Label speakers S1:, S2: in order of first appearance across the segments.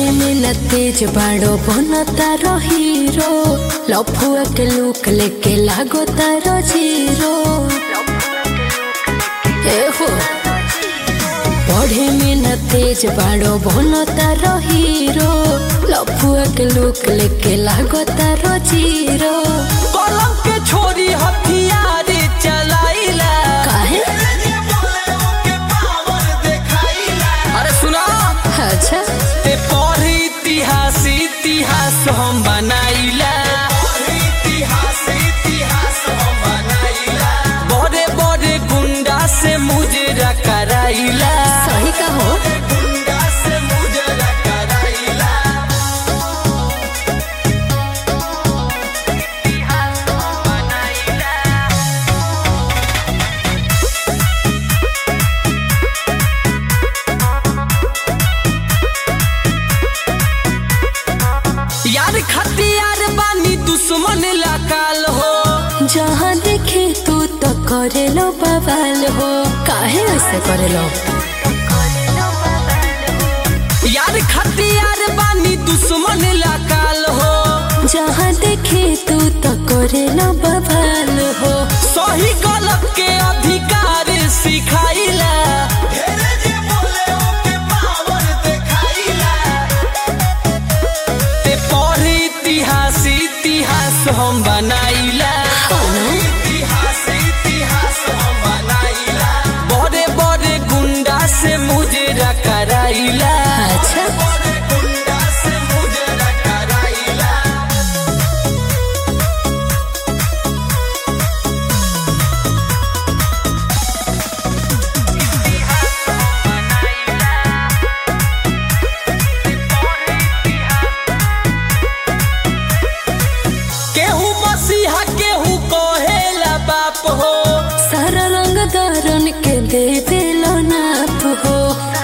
S1: पढ़े में न तेज बाड़ो बन तारो हीरो लफुआ के लुक लेके लागो तारो जीरो ए हो पढ़े में न तेज बाड़ो बन तारो हीरो लफुआ के लुक लेके लागो तारो जीरो
S2: कलम के छोरी हथियार चलाइला
S1: काहे
S2: अरे सुना
S1: अच्छा
S2: ते पढ़ इतिहास इतिहास हम बनाइला बड़े बड़े गुंडा से मुजरा कराइला
S1: सही का हो
S2: यार खतियार बानी दुश्मन लकाल हो
S1: जहाँ देखे तू तो करे लो बवाल हो काहे ऐसे करे लो
S2: यार खतियार बानी दुश्मन लकाल हो
S1: जहाँ देखे तू तो करे लो बवाल हो
S2: सही गलत के अधिकार सिखाइला ते पढ़ इतिहास इतिहास हम बनाइला बड़े बड़े गुंडा से मुजरा कराइला
S1: अच्छा
S2: केहू मसीहा केहू कहेला बाप हो
S1: सारा रंग दारन के देवे लो नाप हो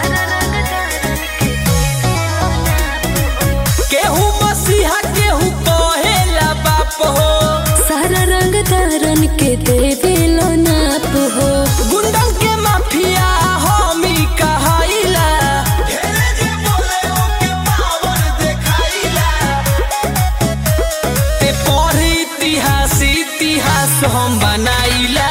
S2: केहू मसीहा केहू कहेला बाप हो
S1: सारा रंग दारन के देवे लो नाप हो
S2: गुंडन के माफिया हमी कहाइला ते पढ़ इतिहास इतिहास हम बनाइला